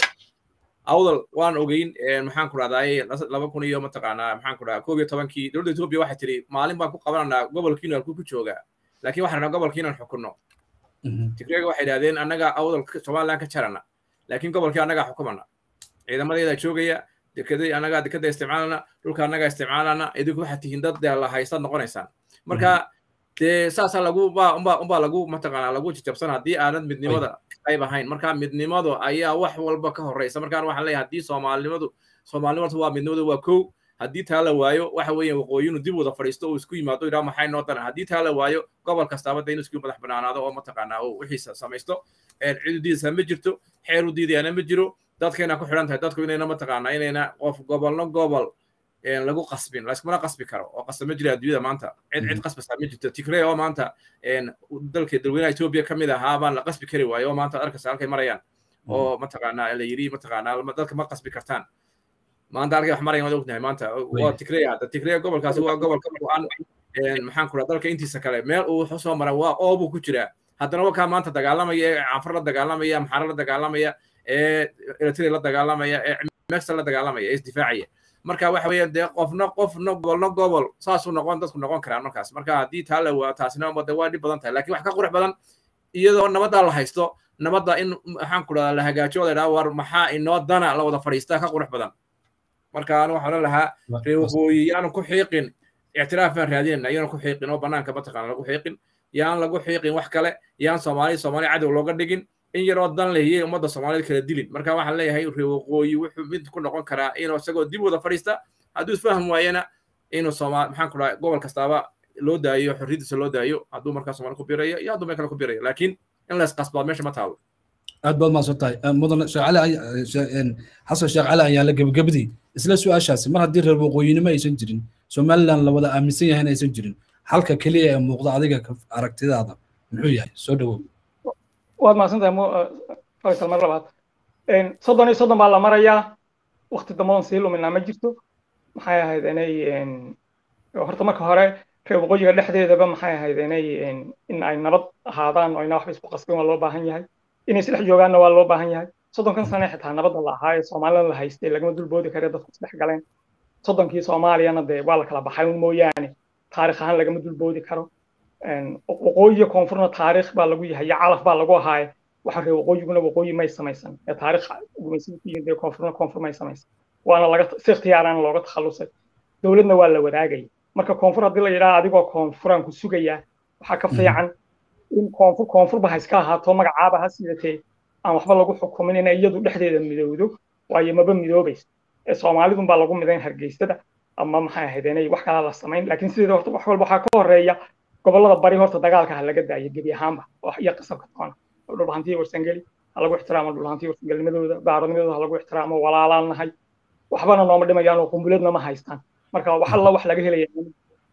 awdal waan ogeyn maxaan ku rahdaay laba kun iyo mataqaanaa maxaan ku rahdaa koob iyo tobankii dowladda etoobiya waxay tiri maalin baan ku qabananaa gobolkiinu halkuu ku joogaa laakiin waxaan rabnaa gobolkiinan xukunno tigreega waxay idhahdeen annaga awdal somaliland ka jarana laakiin gobolkii annagaa xukumana ciidamadeeda joogaya dekeday annagaa dekeda isticmaalana dhulka annagaa isticmaalana idinku waxaad tihiin dad dee la haystaad noqonaysaan marka dee saasaa lagu umbaa umbaa umbaa lagu mataqaanaa lagu jajabsan haddii aanad midnimada qayb ahayn marka midnimadu ayaa wax walba ka horreysa markaan waxaan leeyahay haddii soomaalinimadu soomaalinimadu waa midnimadu waa kow haddii taa la waayo waxa weeyaan waqooyinu dib wada fadhiisto oo isku yimaado yidhaha maxay noo daran haddii taa la waayo gobol kastaaba dee inuu isku madax banaanaado oo mataqaanaa oo wixiisa samaysto cidu diidaysaa ma jirto xeer u diidayaana ma jiro dadkayna ku xidhan tahay dadku inayna mataqaanaa inayna qof gobolno gobol lagu qasbin layskumana qasbi karo oo qasab ma jira adduunyada maanta cid cid qasbasa ma jirto tigrey oo maanta dalka dalweynaha etoobiya ka mid ahaa baan la qasbi kari waayo oo maanta arkaysa halkay marayaan oo mataqaanaa la yidhi mataqaanaa dadka ma qasbi kartaan maanta halkay wax marayaan waad ognahay maanta waa tigrey hadda tigrey gobolkaasi waa gobol ka go-an maxaan ku dhaha dalka intiisa kale meel uu wax usoo mara waa oo buu ku jiraa haddana wakaa maanta dagaalamaya ee canfar la dagaalamaya maxaara la dagaalamaya ee eritrea la dagaalamaya ee mexa la dagaalamaya ee isdifaacaya marka waxa weeyaan dee qofna qofna gobolna gobol saasuu noqon dadku noqon karaan markaas marka haddii taa la waa taasina wada waa dhib badan tahay lakin wax ka qurux badan iyadoo nabaddaa la haysto nabadda in maxaan ku dhahdaa la hagaajiyo la idhaha war maxaa inoo dana la wada fadhiistaa ka qurux badan marka anu waxaan odhan lahaa reer waqooyi yaanu ku xiiqin ictiraaf baan raadinayna yaanu ku xiiqin oo banaanka mataqaana lagu xiiqin yaan lagu xiiqin wax kale yaan soomaali soomaali cadow looga dhigin in yaroo dan lehiyey ummadda soomaaliyeed kala dilin marka waxaan leeyahay reer waqooyi wuxuu mid ku noqon karaa inuu isagoo dib wada fadhiista hadduu isfaham waayana inuu sooma maxaan ku dhaha gobol kastaaba loo daayo xorriyadiisa loo daayo hadduu markaa soomaali ku birayo iyo hadduu meel kale ku birayo laakiin in lays qasbaa meesha ma taalo aad baad mahadsan tahay mudan sheekh cali xasan sheekh cali ayaa la gebagabadii isla su-aashaasi mar haddii reer waqooyinimo aysan jirin somaliland la wada aaminsan yahay in aysan jirin halka keliya ee muuqda adiga aragtidaada muxuu yahay soo dhawow waad mahadsantahay faysal mar labaad soddon iyo soddon baa la marayaa wakti dambadan sii luminaa ma jirto maxay ahayd inay horta marka hore reer waqooyiga dhexdeedaba maxay ahayd inay in ay nabad ahaadaan oo ina waxba isku qasbin waa loo baahan yahay inay isdhex joogaanna waa loo baahan yahay soddonkan sane xitaa nabadda la ahaa ee soomaalida la haystay lagama dulboodi kare dadku isdhex galeen soddonkii soomaaliyana dee waa la kala baxay un mooyaane taarikh ahaan lagama dulboodi karo waqooyiga koonfurna taarikh baa lagu yahay iyo calaf baa lagu ahaaye waxa reer waqooyiguna waqooyi may samaysan ee taarikh gumaysiga ku yimid koonfurna koonfur may samaysan waana laga si ikhtiyaarana looga takhalusay dowladna waa la wadaagaya marka koonfur haddii la yidhaha adigoo koonfuraan ku sugayaa waxaa ka fiican in koonfur koonfurba ha iska ahaato magacaaba ha sidatee aan waxba lagu xukumin inay iyadu dhexdeeda midowdo waayo maba midoobayso ee soomaalidun baa lagu midayn hargeysada ama maxay ahayd inay wax kalaa la samayn laakiin sideeda horta wax walba waxaa ka horeeya gobollada bari horta dagaalka ha laga daayo gebi ahaanba iyo qasabka toona dhulbahantiya warsangeli ha lagu ixtiraamo dhulbahantiya warsangelnimadooda baarodnimadooda ha lagu ixtiraamo walaalaan nahay waxbana nooma dhimayaan oo qumbuleedna ma haystaan marka wax alla wax laga helaya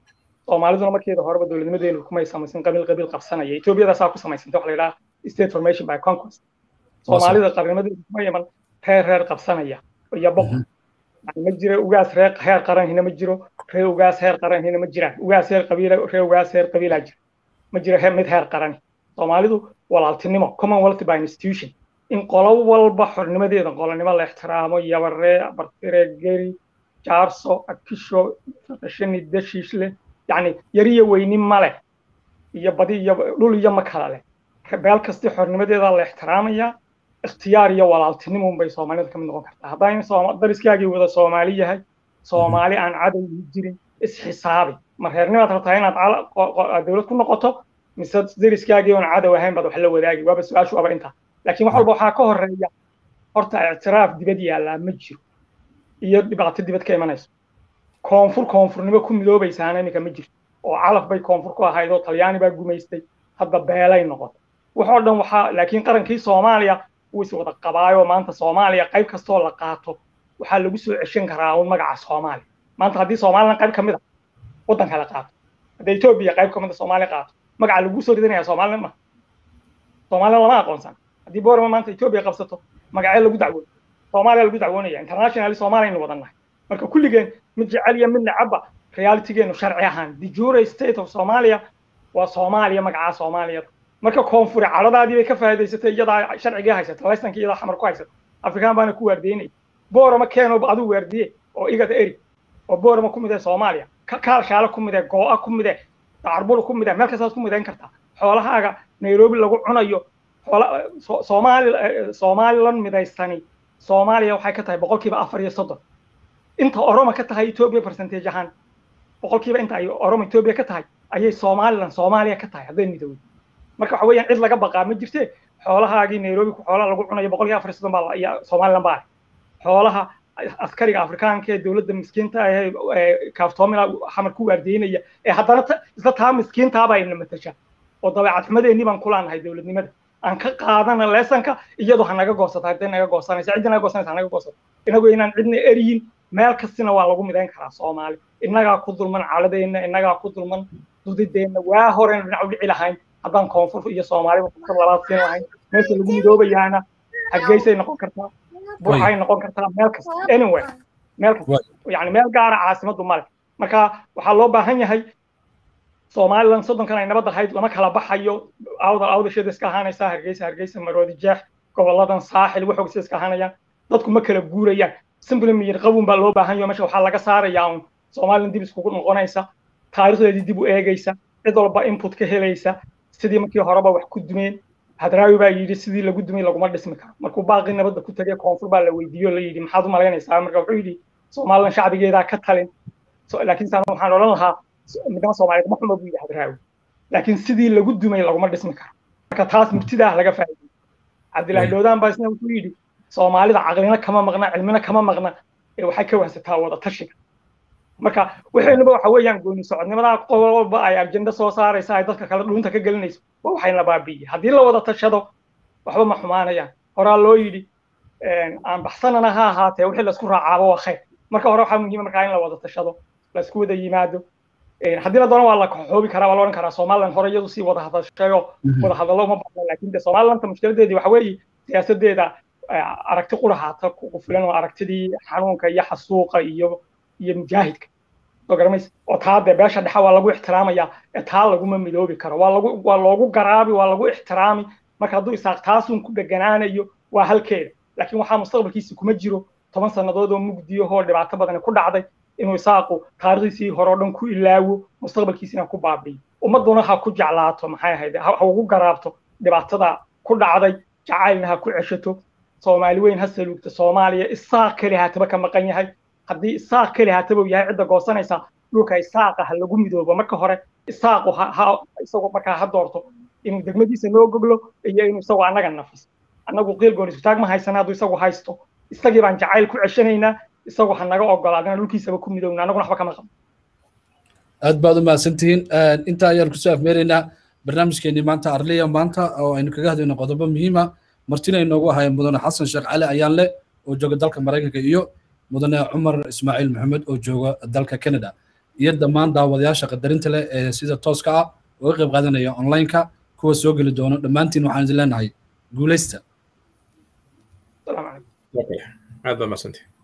soomaaliduna markeeda horeba dowladnimadeenu kumay samaysan qabiil qabiil qabsanaya etoobiyadaasaa ku samaysanta waxa la yidhaha state formation by conquest soomaalida qarnimadeedu kuma iman reer reer qabsanaya iyo boqor yani ma jiro ugaas reer heer qaran hina ma jiro reer ugaas heer qaran hina ma jiraan ugaas heer qabiila reer ugaas heer qabiilaa jira ma jiro mid heer qarani soomaalidu walaaltinimo commonwealth by institution in qolo walba xornimadeeda qolonimo la ixtiraamo yabaree bartire geri jaarso akisho shani dashiishle yani yariyo weyni male iyo badi iyo dhul iyo ma kala leh beel kasti xornimadeeda la ixtiraamaya ikhtiyaar iyo walaaltinimo bay soomaalida kamid noqon kartaa haddaan dariskaagii wada soomaali yahay soomaali aan cadow jirin isxisaabi ma reernimaad rabtaa inaad dowlad ku noqoto mise dariskaagii oon cadow ahayn baad wax la wadaagi waaba su-aashu aba intaa laakiin wax walba waxaa ka horeeya horta ictiraaf dibad yaallaa ma jiro iyo dhibaato dibad ka imanayso koonfur koonfurnimo ku midoobaysaana iminka ma jirto oo calaf bay koonfur ku ahayd oo talyaani baa gumaystay hadda beelay noqotay waxoo dhan waxaa laakiin qarankii soomaaliya wuu is wada qabaayo maanta soomaaliya qayb kastoo la qaato waxaa lagu soo ceshan karaa un magaca soomaaliya maanta haddii somalilan qayb kamid a waddan kale qaato haddii etoobiya qayb kamid a soomaaliya qaato magaca lagu soo ridanaya somalilan ma somalilan lama aqoonsan haddii boorama maanta etoobiya qabsato magacee lagu dacwooyo soomaaliya lagu dacwoonaya internationally soomaaliya aynu wadan nahay marka kulligeen mid jecel iyo mid necabba realitygeenu sharci ahaan the jure state of soomaaliya waa soomaaliya magacaa soomaaliyada marka koonfure cadhadaadii bay ka faa'iidaysatay iyadaa sharcigii haysata laysanka iyadaa xamar ku haysata afrikaan baana ku waardiyeynaya boorama keeno adigu waardiye oo igada eri oo boorama ku midee soomaaliya kaalshaale ku midee goo'a ku midee dacarbul ku midee meel kastaad ku midayn kartaa xoolahaaga nairobi lagu cunayo soomaali somalilan midaystani soomaaliya waxay ka tahay boqolkiiba afar iyo soddon inta oroma ka tahay etoobiya percentage ahaan boqolkiiba inta ay oroma etoobiya ka tahay ayay somalilan soomaaliya ka tahay hadday midowday marka waxa weeyaan cid laga baqaa ma jirte xoolahaagii nairobi xoolaha lagu cunayo boqolkiiba afar iyo soddon baa iyo somalilan baa xoolaha askariga afrikaanka ee dowladda miskiinta ee kaaftoomila xamar ku waardeynaya ee haddana isla taa miskiintaaba ayna matasha oo dabeecad xumadeennii baan kulaanahay dowladnimada aan ka qaadana leesanka iyadu ha naga goosata hadday naga goosanaysa ciddi naga goosanaysa ha naga goosato inagu inaan cidna eriyin meel kastina waa lagu midayn karaa soomaali innagaa ku dulman caladeenna innagaa ku dulman dudideenna waa horena dhinac u dhici lahayn haddaan koonfur iyo soomaaliba fursad labaad siin lahayn meesha lagu midoobayaana hargeysay noqon kartaa burxay noqon kartaa meel kasta anyway meel kasta yani meel gaara caasimaddu male marka waxaa loo baahan yahay somalilan soddonkan ay nabad ahayd lama kala baxayo awda awdasheeda iska ahaanaysaa hargeysa hargeysa maroodi jeex goboladan saaxil waxoogsa iska ahaanayaan dadku ma kala guurayaan simply miyir qabun baa loo baahan yaho meesha waxaa laga saarayaa un somalilan dib iskugu noqonaysa taarikhdeedii dib u eegaysa cid walba input ka helaysa sidii markii horeba wax ku dumeen hadraawi baa yidhi sidii lagu dumay laguma dhismi karo markuu baaqii nabadda ku tegay koonfur baa la weydiiyo la yidhi maxaad u malaynaysaa marka wuxuu yidhi somalilan shacbigeedaa ka talin laakiin saan waxaan odhan lahaa midnimo soomaaliyeed ma xumo buu yidhi hadraawi laakiin sidii lagu dumay laguma dhismi karo marka taas murtidaah laga faa'iidey cabdilaahi doodaan baa isna wuxuu yidhi soomaalida caqlina kama maqna cilmina kama maqna ee waxay ka wahsataa wada tashiga marka waxaynuba waxa weeyaan gooni socodnimadaa qolba ay ajenda soo saaraysa ay dadka kale dhuunta ka gelinayso waa waxayna baabi'iyey haddii la wada tashado waxba ma xumaanayaan horaa loo yidhi aan baxsanana ha ahaatee wixii laisku raacaaba waa khayr marka hore waxaa muhiima markaa in la wada tashado laisku wada yimaado haddii la doono waa la xoobi karaa waa la odhan karaa somalilan hore iyadu sii wada hadashayo wada hadallo uma baahna laakiin de somalilanta mushkiladeedii waxa weeye siyaasadeeda aragti qurahaata ku filan oo aragtidii xanuunka iyo xasuuqa iyo iyo mujaahidka soo garamaysa oo taa dee beesha dhexe waa lagu ixtiraamaya ee taa laguma midoobi karo waa lagu waa loogu garaabi waa lagu ixtiraami marka hadduu isaaq taasun ku dheganaanayo waa halkeeda laakiin waxaa mustaqbalkiisa kuma jiro toban sannadood oo mugdiyahoo dhibaato badani ku dhacday inuu isaaqu taarikhdiisii hore oo dhan ku ilaawo mustaqbalkiisina ku baabiyo ummadduna ha ku jeclaato maxay ahayd ha ugu garaabto dhibaatada ku dhacday jacaylna ha ku ceshato soomaali weyn ha saluugta soomaaliya isaaq keli haataba ka maqan yahay haddii isaaq keli haataba uu yahay cidda goosanaysa dhulka isaaqa ha lagu midoobo marka hore isaaqu ha isagu markaa ha doorto inuu degmadiisa noo goglo iyo inuu isagu annaga nafis annagu qiil goon isutaag ma haysana hadduu isagu haysto isagii baan jacayl ku ceshanaynaa isagu ha naga ogolaadana dhulkiisaba ku midowna annaguna waxba kama qabo aad baad u mahadsantihiin intaa ayaan kusoo afmeeraynaa barnaamijkeenii maanta arliya maanta oo aynu kaga hadlayno qodobo muhiima martina inoogu ahaayeen mudane xasan sheekh cali ayaanle oo jooga dalka maraykanka iyo mudane cumar ismaaciil maxamed oo jooga dalka canada iyo dhammaan daawadayaasha qadarinta leh ee sida tooska ah uga qayb qaadanaya online-ka kuwa soo geli doono dhammaantiin waxaan idin leenahay guulaysta السلام عليكم aad baa madsantay